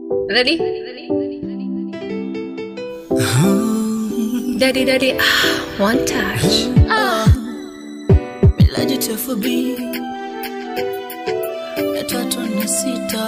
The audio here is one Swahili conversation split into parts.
Ready? Daddy, daddy, ah, one touch. Milaji tefubi ya tatu na sita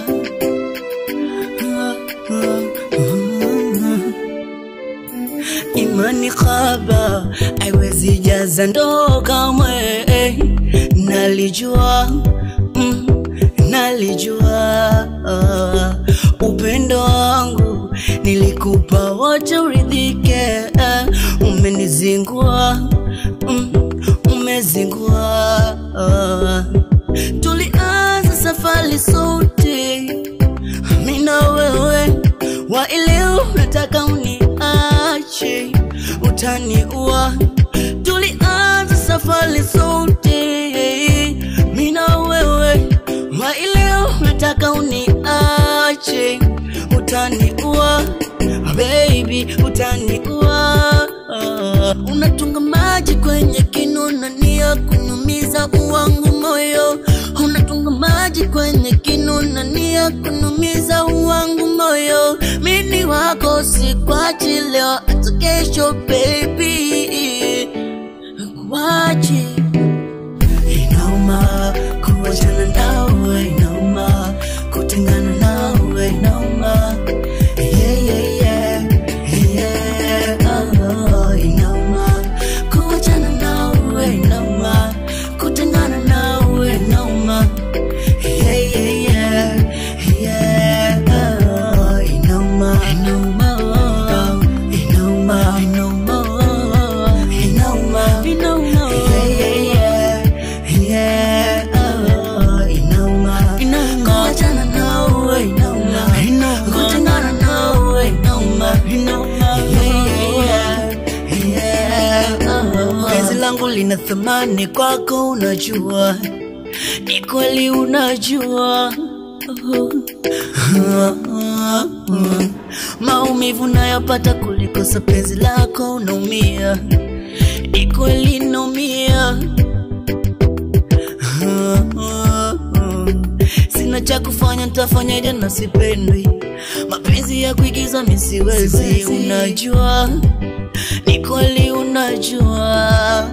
imani khaba aiwezi jaza ndoo kamwe nalijua mm, nalijua upendo wangu nilikupa wote uridhike umenizingua mm, umezingua tulianza safari sote mina wewe wa ileo nataka uniache utaniua tulianza safari sote mina wewe wa ileo nataka uniache utaniua baby utaniua unatunga maji kwenye kinuna nia kunumiza uwangu moyo unatunga maji kwenye kinuna nia kunumiza uwangu moyo mini wako sikwachi leo hata kesho baby kuwachi inauma kuwachana nawe inauma kutengana nawe inauma yeah, yeah, yeah. Yeah, oh, inauma kuwachana nawe inauma kutengana nawe inauma yeah, yeah, yeah. Yeah, oh, inauma inauma oh, inauma inauma oh, inauma inauma yeah, yeah, yeah. Yeah, oh, inauma inauma kuwachana nawe inauma inauma kutengana nawe inauma inauma yeah, yeah, oh. penzi langu lina thamani kwako unajua ni kweli unajua maumivu nayopata kulikosa penzi lako unaumia ni kweli naumia sina cha kufanya ntafanyaje na sipendwi mapenzi ya kuigiza misiwezi unajua ni kweli unajua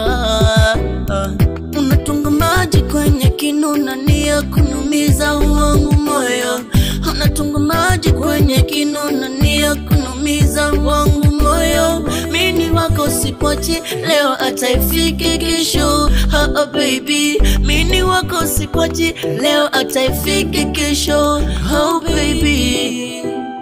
unatunga maji kwenye kinuna nia kunumiza uwangu moyo unatunga maji kwenye kinuna nia kunumiza uwangu moyo mini wako sipochi leo hata ifike kesho ha, ha, baby mini wako sipochi leo hata ifike kesho oh, baby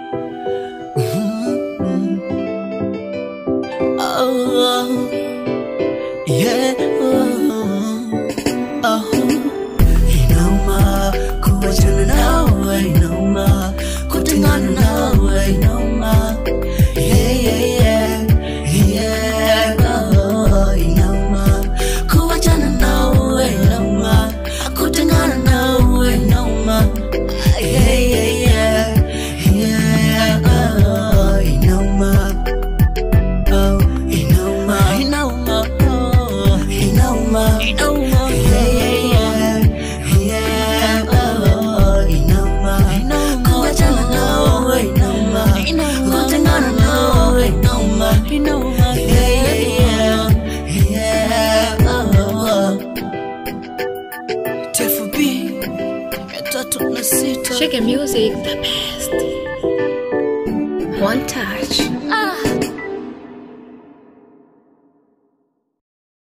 oh, yeah, oh, oh. Inauma kuwachana nawe, inauma kutengana nawe, inauma yeah, yeah, yeah, yeah, oh, inauma kuwachana nawe, inauma kutengana nawe, inauma yeah, yeah, yeah, yeah, oh, inauma oh, inauma, inauma, oh, inauma, inauma, yeah, yeah, yeah, yeah, oh, inauma, inauma, kuachana nawe, inauma, inauma, kutengana nawe, inauma, inauma, yeah, yeah, yeah, yeah, oh, Tefu B, ya tatu na sita. Shake music, the best. One touch. Ah.